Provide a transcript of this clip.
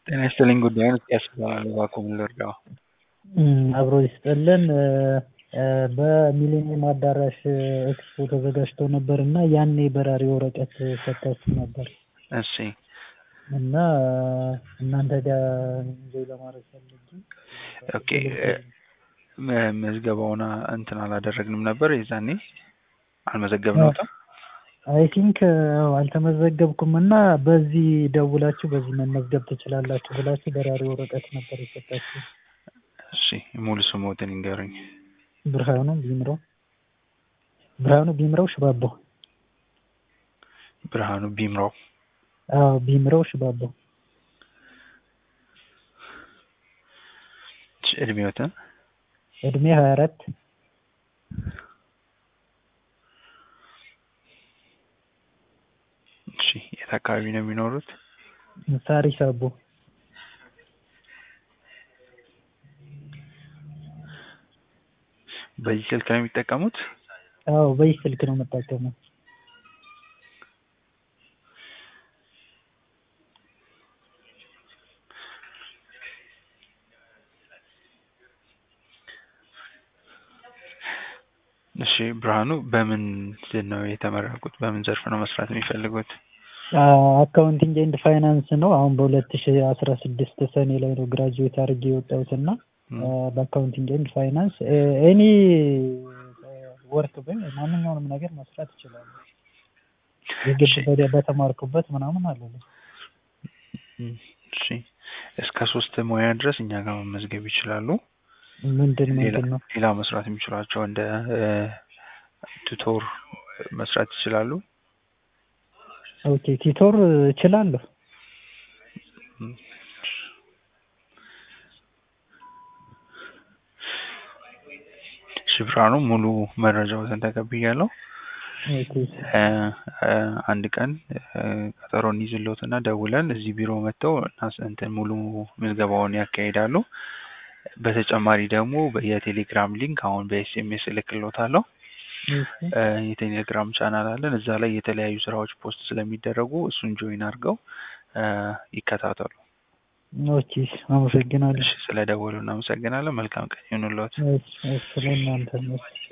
ጤና ይስጥልኝ ጉዳዩን እስኪያስ እባላለሁ እባክዎ ምን ልርዳዎ? አብሮ ይስጥልን በሚሊኒየም አዳራሽ ኤክስፖ ተዘጋጅቶ ነበር እና ያኔ በራሪ ወረቀት ሰጥታችሁ ነበር እሺ እና እናንተ ጋር ኢንጆይ ለማድረግ ፈልጌ ኦኬ ምዝገባውን እንትን አላደረግንም ነበር የዛኔ አልመዘገብነዎትም? አይ ቲንክ አልተመዘገብኩም እና በዚህ ደውላችሁ በዚህ መመዝገብ ትችላላችሁ ብላችሁ በራሪ ወረቀት ነበር የሰጣችሁኝ። እሺ ሙሉ ስምዎትን ይንገሩኝ? ብርሃኑ ቢምረው ብርሃኑ ቢምረው ሽባባው። ብርሃኑ ቢምረው አዎ ቢምረው ሽባባው። እሺ እድሜዎትን? እድሜ ሀያ አራት እሺ የት አካባቢ ነው የሚኖሩት? ሳሪስ አቦ በዚህ ስልክ ነው የሚጠቀሙት? አዎ በዚህ ስልክ ነው የምጠቀመው። እሺ ብርሃኑ በምን ነው የተመረቁት? በምን ዘርፍ ነው መስራት የሚፈልጉት? አካውንቲንግ ኤንድ ፋይናንስ ነው። አሁን በሁለት ሺ አስራ ስድስት ሰኔ ላይ ነው ግራጁዌት አድርጌ የወጣሁት እና በአካውንቲንግ ኤንድ ፋይናንስ ኤኒ ወርክ ብል ማንኛውንም ነገር መስራት እችላለሁ። የግድ በተማርኩበት ምናምን አልልም። እሺ እስከ ሶስት ሙያ ድረስ እኛ ጋር መመዝገብ ይችላሉ። ምንድን ምንድን ነው? ሌላ መስራት የሚችሏቸው እንደ ቱቶር መስራት ይችላሉ። ኦኬ ቲቶር እችላለሁ። እሺ ብርሃኑ ሙሉ መረጃዎትን ተቀብያለሁ። ኦኬ አንድ ቀን ቀጠሮ እንይዝልዎትና ደውለን እዚህ ቢሮ መጥተው እንትን ሙሉ ምዝገባውን ያካሂዳሉ። በተጨማሪ ደግሞ የቴሌግራም ሊንክ አሁን በኤስኤምኤስ እልክልዎታለሁ። የቴሌግራም ቻናል አለን እዛ ላይ የተለያዩ ስራዎች ፖስት ስለሚደረጉ እሱን ጆይን አድርገው ይከታተሉ። ኦኬ አመሰግናለሁ። እሺ ስለደወሉ እናመሰግናለን። መልካም ቀን ይሁንልዎት። እሺ እሺ ለእናንተም